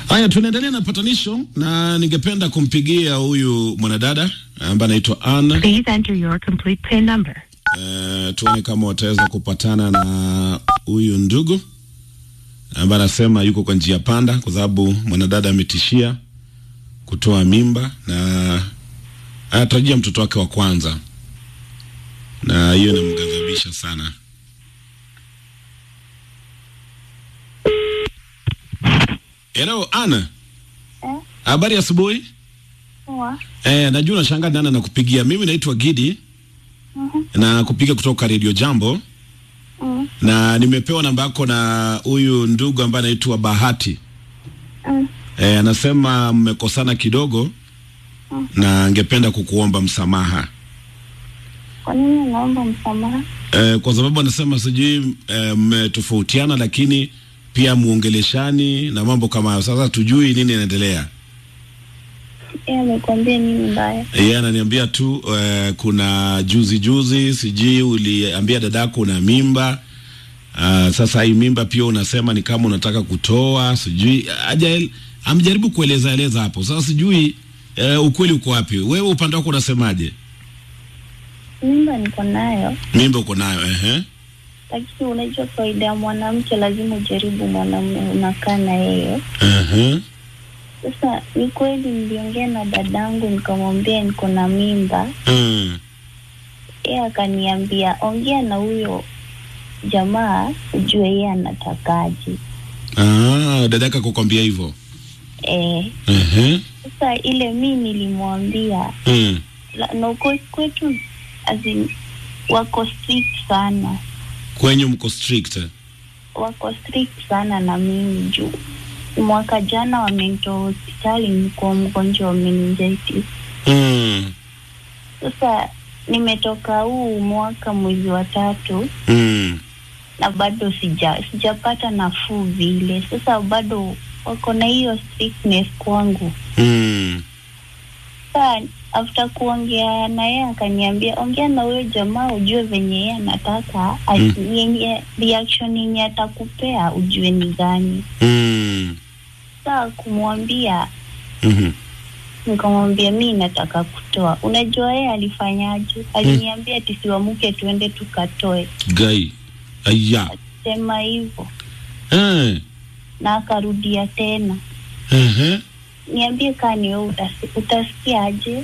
Haya, tunaendelea na patanisho na ningependa kumpigia huyu mwanadada ambaye anaitwa Anna. Please enter your complete PIN number. Uh, tuone kama wataweza kupatana na huyu ndugu ambaye anasema yuko kwa njia panda, kwa sababu mwanadada ametishia kutoa mimba na anatarajia mtoto wake wa kwanza, na hiyo inamghadhabisha sana. Hello Anna, Eh, habari ya asubuhi. poa. Eh, najua unashangaa nani nakupigia. Mimi naitwa Gidi Mhm. na kupiga kutoka Radio Jambo Mm, na nimepewa namba yako na huyu ndugu ambaye anaitwa Bahati. mm. Eh, anasema mmekosana kidogo Mm. na angependa kukuomba msamaha. Kwa nini naomba msamaha? Eh, kwa sababu anasema sijui eh, mmetofautiana lakini pia muongeleshani na mambo kama hayo. Sasa tujui nini inaendelea. Yeye amekwambia nini mbaya? Yeye ananiambia tu eh, kuna juzi juzi sijui uliambia dadako una mimba. Uh, sasa hii mimba pia unasema ni kama unataka kutoa, sijui haja amjaribu kueleza eleza hapo. Sasa sijui eh, ukweli uko wapi? Wewe upande wako unasemaje? Mimba niko nayo, Mimba uko nayo ehe. lakini unajua faida ya mwanamke, lazima ujaribu mwanamume unakaa na yeye. Ehe. Sasa ni kweli, niliongea na dadangu nikamwambia niko na mimba, Mm. yeye akaniambia ongea na huyo jamaa ujue yeye anatakaje. Ah, dadaka kukwambia hivyo. Eh, Ehe. sasa ile mi nilimwambia Mm. la- na uko kwetu as in, wako strict sana Kwenye mko strict. eh? wako strict sana na mimi juu mwaka jana wamenitoa hospitali nikuwa mgonjwa wa meningitis Mm. sasa nimetoka huu mwaka mwezi wa tatu Mm. na bado sija sijapata nafuu vile sasa bado wako na hiyo strictness kwangu Mm. Sasa after kuongea na yeye akaniambia ongea na huyo jamaa ujue venye yeye anataka Mm. mm. yenye reaction yenye atakupea ujue ni gani. Mm. Sasa kumwambia Mhm. nikamwambia mi nataka kutoa. Unajua yeye alifanyaje? Aliniambia ati siwamuke tuende tukatoe, Gai. Aya. sema hivyo Eh. na akarudia tena. Ehe. Niambie kaa ni wewe utasi, utasikiaje?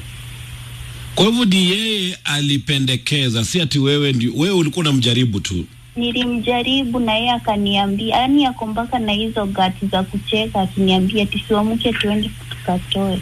Kwa hivyo ni yeye alipendekeza, si ati wewe ndi, wewe ulikuwa unamjaribu tu. nilimjaribu na yeye akaniambia, yani ako mpaka na hizo gati za kucheka, akiniambia tisiwamuke tuende tukatoe.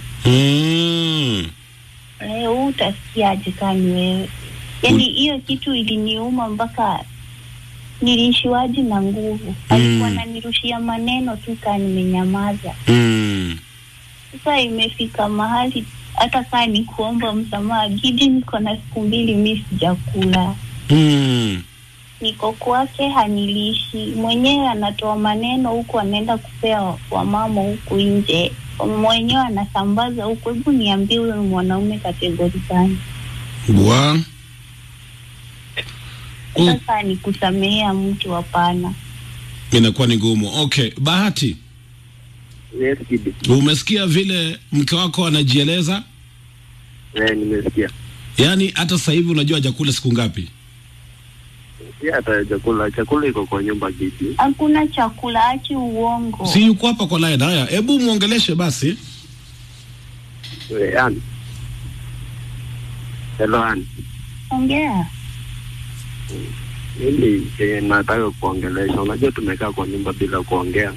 Mm. Eh, huu utasikiaje kani wewe? Yani hiyo kitu iliniuma mpaka niliishiwaji na nguvu. Alikuwa Mm. ananirushia maneno tu kaa nimenyamaza. Mm. Sasa imefika mahali hata kaa ni kuomba msamaha, Gidi, niko na siku mbili mi sijakula Mm. niko kwake hanilishi mwenyewe, anatoa maneno huku, anaenda kupea wamama huku nje, mwenyewe anasambaza huku. Hebu niambie, huyo ni mwanaume kategori gani? Wa. Mm. Sasa ni kusamehea mtu? Hapana. Inakuwa ni ngumu. Okay, Bahati, Yes, Gidi. umesikia vile mke wako anajieleza? Eh, nimesikia. Yaani hata sasa hivi unajua hajakula siku ngapi? Pia hata chakula, chakula iko kwa nyumba Gidi. Hakuna chakula, achi uongo. Si yuko hapa kwa line. Haya, hebu muongeleshe basi. Eh, Ani. Hello, Ani. Ongea. Mimi kenye nataka kuongelesha, unajua tumekaa kwa nyumba bila kuongea.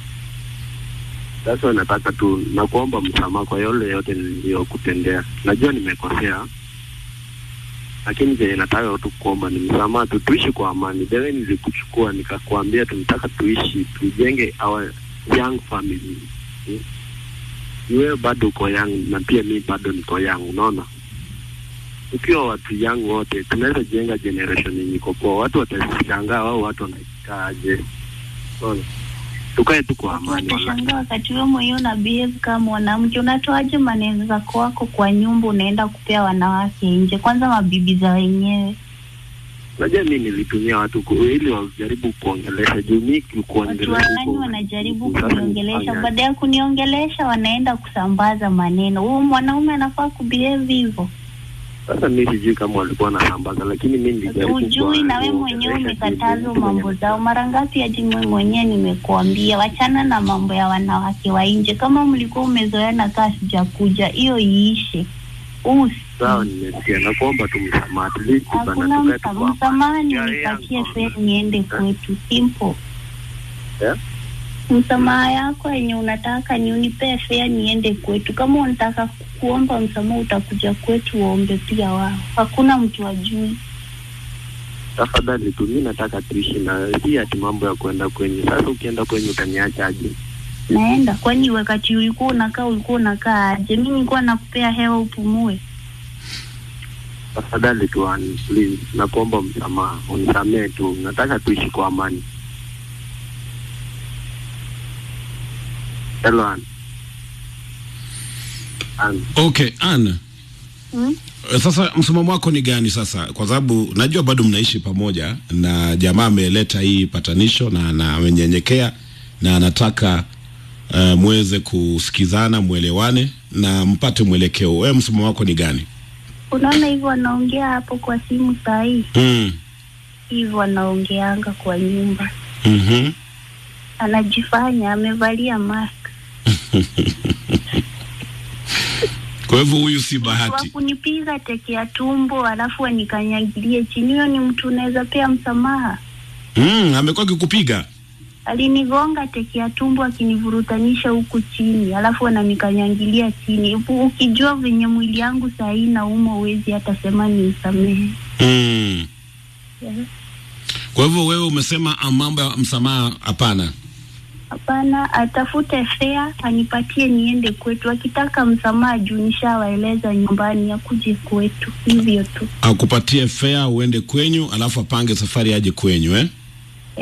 Sasa nataka tu nakuomba msamaha kwa yale yote niliyokutendea. Najua nimekosea, lakini kenye nataka tu kuomba ni msamaha tu, tuishi kwa amani. Dewe nilikuchukua nikakuambia tunataka tuishi, tujenge our young family. Hmm? Wewe bado uko young na pia mi bado niko young, unaona ukiwa watu young wote tunaweza jenga generation yenye iko poa. Watu watashangaa wao watu wanaikaaje. Unaona, tukae tu kwa amani. wallahi. Watashangaa wakati wewe mwenyewe una behave kama mwanamke. Unatoaje maneno zako wako kwa nyumba, unaenda kupea wanawake nje, kwanza mabibi za wenyewe. Unajua mi nilitumia watu ku, ili wajaribu kuongelesha juu mi Watu kuongelesha wagani huko- wanajaribu Sasa kuniongelesha, nifanya- baada ya kuniongelesha wanaenda kusambaza maneno. Huyu mwanaume anafaa kubehave hivyo. Sasa mi sijui kama walikuwa wanasambaza, lakini mi nilijaribu Ujui kuwa- na we mwenyewe kuongelesha umekatazwa juu mambo zao. Mara ngapi hadi mimi mwenyewe nimekuambia wachana na mambo ya wanawake wa nje. Kama mlikuwa umezoeana kaa sijakuja, hiyo iishe. Usi Sawa, nimesikia na kuomba tu msamaha, at least bana, hakuna tukae tu msa- kwa msamaha, amani. Ya, nipatie yangu. fare niende kwetu, simple. Yeah? Msamaha yako yenye unataka ni unipee fare niende kwetu. Kama unataka kuomba msamaha, utakuja kwetu uombe pia wao. Hakuna mtu ajui. Tafadhali tu, mi nataka tuishi na si ati mambo ya kwenda kwenye. Sasa ukienda kwenye utaniacha aje? naenda kwani wakati ulikuwa unakaa ulikuwa unakaa aje mi nilikuwa nakupea hewa upumue Tafadhali tu, Ann, please, nakuomba msamaha, unisamee tu, nataka tuishi kwa amani. Hello, Ann. Ann, Okay, Ann. hmm? Eh, Sasa msimamo wako ni gani sasa? Kwa sababu najua bado mnaishi pamoja na jamaa ameleta hii patanisho na na amenyenyekea na anataka uh, muweze kusikizana, mwelewane na mpate mwelekeo. Wewe msimamo wako ni gani? unaona hivyo wanaongea hapo kwa simu saa hii Mm. hivyo wanaongeanga kwa nyumba Mhm. anajifanya amevalia mask Kwa hivyo huyu si bahati. wakunipiga teke ya tumbo alafu anikanyagilie chini hiyo ni mtu unaweza pea msamaha Mm, amekuwa akikupiga. alinigonga teke ya tumbo akinivurutanisha huku chini alafu ananikanyangilia chini U- ukijua venye mwili yangu saa hii nauma uwezi hata sema ni msamehe Mm. Yeah. Kwa hivyo wewe umesema ah, mambo ya msamaha hapana. hapana atafute fea anipatie niende kwetu akitaka msamaha juu nishawaeleza nyumbani akuje kwetu hivyo tu Akupatie fare uende kwenyu alafu apange safari aje kwenyu eh?